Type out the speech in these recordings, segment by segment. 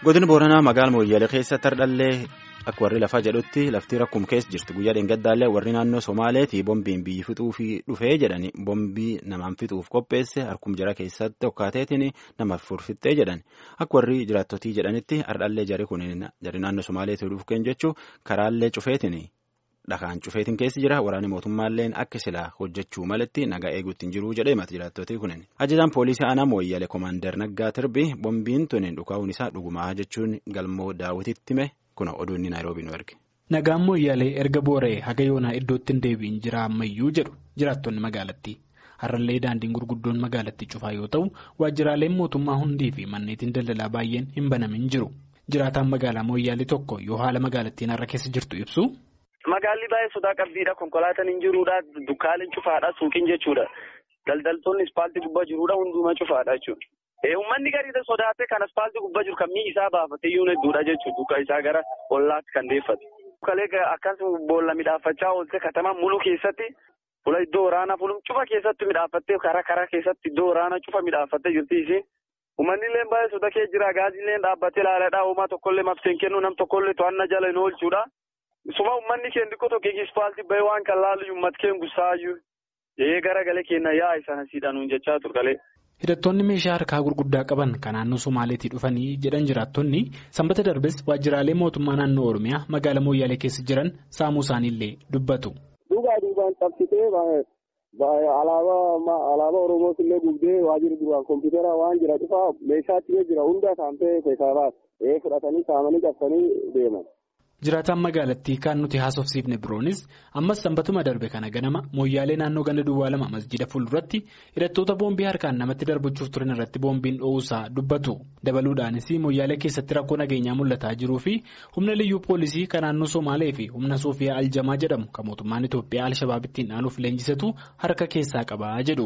godina booranaa magaala mooyyalee keessa tardhallee akka warri lafaa jedhutti lafti rakkuma keessa jirti guyyaa dheengaddaallee warri naannoo somaaleetii boombiin biyyi fixuuf dhufee jedhani boombii namaan fixuuf qopheesse harkum jara keessatti hokkaateetiin namaaf furfittee jedhan akka warri jiraattotii jedhanitti hardhallee jari kun jari naannoo somaaleetii dhufeen jechuun karaallee cufeetiin. Dhakaan cufeetiin keessi jira waraanni mootummaalleen akka silaa hojjechuu malatti nagaa eeguutti hin jiruu jedhee mata jiraattotii kunin. Ajajaan poolisii aanaa mooyyaalee koomaandar Naggaa Tirbii boombiin tuni dhukaa'uun isaa dhugumaa jechuun galmoo daawwititti hime kuna oduu inni naayiroobii nu erge. Nagaan mooyyaalee erga boora'ee haga yoonaa iddootti hin deebiin jira ammayyuu jedhu jiraattonni magaalattii. Har'allee daandiin gurguddoon magaalattii cufaa yoo ta'u waajjiraaleen mootummaa hundii fi manneetiin daldalaa baay'een hin banamin jiru. Jiraataan magaalaa mooyyaalee tokko yoo haala magaalattiin har'a keessa jirtu ibsu. Magaalli baay'ee sodaa qabdiidha. Konkolaataan hin jiruudha. Dukkaaleen cufaadha. Suuqiin jechuudha. Daldaltoonni ispaaltii gubbaa jiruudha. Hundumaa cufaadha jechuudha. Uummanni gariidha sodaatee kan ispaaltii gubbaa jiru kan mi'i isaa baafatee iyyuu hedduudha jechuudha. Dukka isaa gara ollaatti kan deeffate. Kalee akkasuma boolla midhaafachaa oolte katamaa mulu keessatti fuula iddoo waraanaa fuula cufa keessatti midhaafattee karaa karaa keessatti iddoo waraanaa cufa midhaafattee jirti isiin. Uummanni illee baay'ee soda kee jira. Gaazillee dhaabbatee ilaaladha. Uumaa tokkollee mabseen kennu nam tokkollee to'annaa jala hin oolchuudha. Suma uummanni keenya xiqqoo tokko ispaaltii bahee waan kan laalu uummata keenya gussaayyuu ee garagalee keenya yaa'i sana siidhanuun jechaa turgalee. Hidhattoonni meeshaa harkaa gurguddaa qaban kan naannoo Somaaleetii dhufanii jedhan jiraattonni sanbata darbes waajjiraalee mootummaa naannoo Oromiyaa magaalaa Mooyyaalee keessa jiran saamuu isaaniillee dubbatu. Duugaa duubaan qabsitee alaabaa Oromoos illee gubdee waajjirri duraan kompiitara waan jira dhufaa meeshaa achi jira hunda saamtee keessaa baas fudhatanii saamanii cabsanii deeman. Jiraataan magaalattii kan nuti haasofsiifne biroonis ammas sanbatuma darbe kana ganama mooyyaalee naannoo ganda duwwaa lama masjida fuulduratti hidhattoota boombii harkaan namatti darbachuuf turan irratti boombiin dho'uusaa dubbatu dabaluudhaanis mooyyaalee keessatti rakkoo nageenyaa mul'ataa jiruu fi humna liyyuu poolisii kan naannoo somaalee fi humna suufiyaa aljamaa jedhamu kan mootummaan Itoophiyaa alshabaabittiin dhaanuuf leenjisatu harka keessaa qabaa jedhu.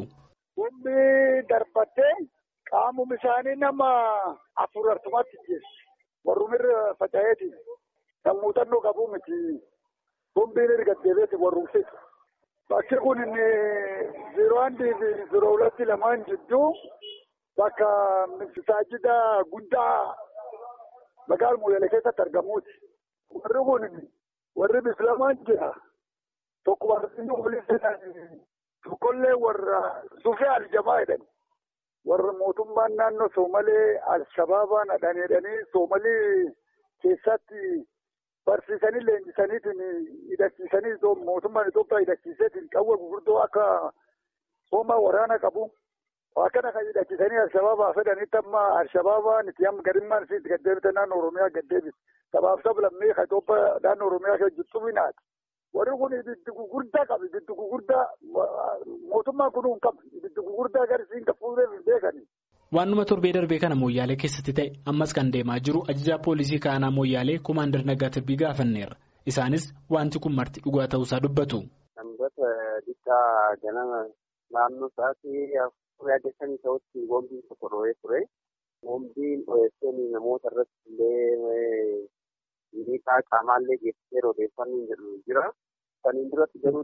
Humni darbattee qaamum isaanii nama afur artumatti geessu warrumirra faca'eeti. Kan muuxannoo qabu miti boombiin erga deebi'eeti warruumsitu. Bakki kun inni ziroo handii fi ziroo hulatti lamaan jidduu bakka masaajida guddaa magaala Mooyyalee keessatti argamuuti. Warri kun warri bislamaan jira. Tokko warri polisii tokkollee warra sufee aljamaa jedhani. Warra mootummaan naannoo Soomalee Alshabaabaan hadhan jedhanii Soomalii keessatti. Barsiisanii leenjisaniitiin hidhachiisanii mootummaan Itoophiyaa hidhachiiseetiin qawwee gurguddoo akka hoomaa waraana qabu. Akkana kan hidhachiisanii Alshabaabaa fedhanitti amma Alshabaabaan itti amma gadimmaan isiitti gaddeebite naannoo Oromiyaa gaddeebise. Sabaaf sablammii kan Itoophiyaa naannoo Oromiyaa kan jirtu minaati. Warri kun ibiddi gurguddaa qabu. Ibiddi gurguddaa mootummaan kun hin qabu. Ibiddi gurguddaa garisiin kan fuudhee hin beekani. Waanuma torbee darbee kana mooyyaalee keessatti ta'e ammas kan deemaa jiru ajajaa poolisii kaanaa mooyyaalee koomaandar Naggaa Tirbii gaafanneerra. Isaanis wanti kun marti dhugaa ta'uusaa dubbatu. Sanbata dhiibbaa ganama naannoo sa'aatii afurii adeemsanii ta'utti boombiin tokko dho'ee ture. Boombiin dho'eesseen namoota irratti illee miidhaa qaamaallee geessisee odeeffannoo jedhu jira. Saniin duratti garuu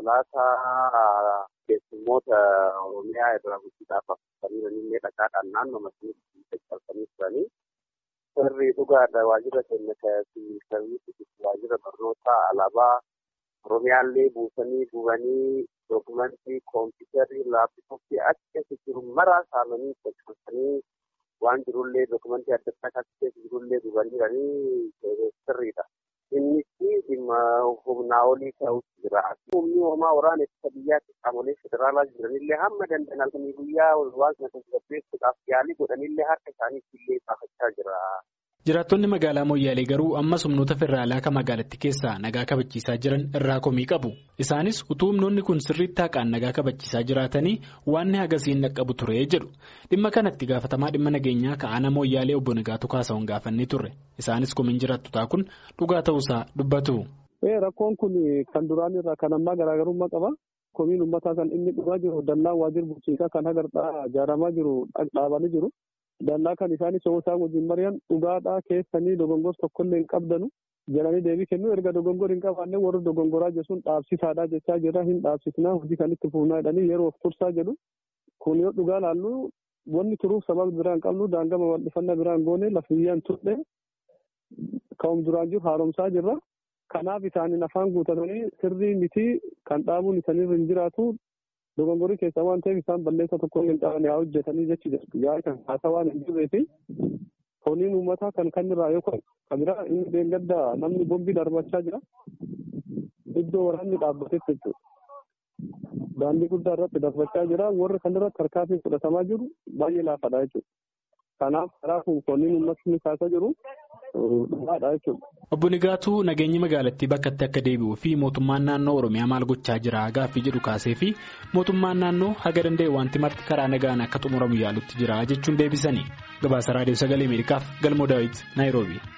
konkolaataa keessummoota Oromiyaa irraa guddiidhaaf affeeranii illee dhagaadhaan naannoo masjiida caccabsanii turanii. Sirrii dhugaadha waajjira keenya sarviisii waajjira barnootaa alaabaa Oromiyaallee buusanii gubanii dookumentii kompiitarrii laaptooppii achi keessa jiru maraa saamanii caccabsanii waan jirullee dookumentii adda addaa achi keessa jirullee gubanii sirriidha. Innis dhimma humnaa olii ta'utu jira. Humni homaa waraana ittisa biyyaatti qaamolee federaalaa jiranillee hamma danda'an halkanii guyyaa waan kana tasgabbeessuudhaaf yaalii godhanillee harka isaaniitti illee baafachaa jira. Jiraattonni magaalaa Mooyyaalee garuu ammas humnoota federaalaa kan magaalattii keessaa nagaa kabachiisaa jiran irraa komii qabu. Isaanis utuu humnoonni kun sirriitti haqaan nagaa kabachiisaa jiraatanii waan hagasiin dhaqqabu ture jedhu. Dhimma kanatti gaafatamaa dhimma nageenyaa ka'aana Mooyyaalee obbo Nagaatu Kaasa'uun gaafannee turre. Isaanis komiin jiraattotaa kun dhugaa ta'uusaa dubbatu. Rakkoon kun kan duraan irraa kan ammaa garaagarummaa qaba. Komiin uummataa kan inni dhugaa jiru dallaan waajjira bulchiinsaa kan hagardaa ijaaramaa jiru dhaabanii jiru. Dallaa kan isaanis yoo isaan wajjin mari'an dhugaadhaa keessanii dogongor tokkollee hin qabdanu jedhanii deebii kennu erga dogongor hin qabaanne warri dogongoraa jechuun dhaabsisaadhaa jechaa jira hin dhaabsisnaa hojii kan itti fuunaa jedhanii yeroo of tursaa jedhu kun yoo dhugaa laallu wanni turuuf sababa biraan qabnu daangaa babal'ifannaa biraan goone lafiyyaan turre ka'um duraan jiru haaromsaa jirra. Kanaaf isaaniin afaan guutatanii sirrii miti kan dhaabuun isaaniirra hin jiraatu dogongorii keessa waan ta'eef isaan balleessa tokko hin qabne haa hojjetanii jechi jirtu. Yaa'ii kan haasaa waan hin jirree fi honiin uummataa kan kan irraa yookaan kan biraa inni deeggadda namni bombii darbachaa jira. Iddoo waraanni dhaabbatetti jechuudha. Daandii guddaa irratti darbachaa jira. Warri kan irratti harkaatiin fudhatamaa jiru baay'ee laafadha jechuudha. Kanaaf karaa kun honiin uummatni kaasaa jiru dhugaadha jechuudha. Obbo Nigaatuu nageenyi magaalattii bakkatti akka deebi'uu fi mootummaan naannoo Oromiyaa maal gochaa jira gaaffii jedhu kaasee fi mootummaan naannoo haga danda'e wanti marti karaa nagaan akka xumuramu yaalutti jira jechuun deebisanii. Gabaasa Raadiyoo Sagalee Ameerikaaf Galmoo Daawit Naayiroobii.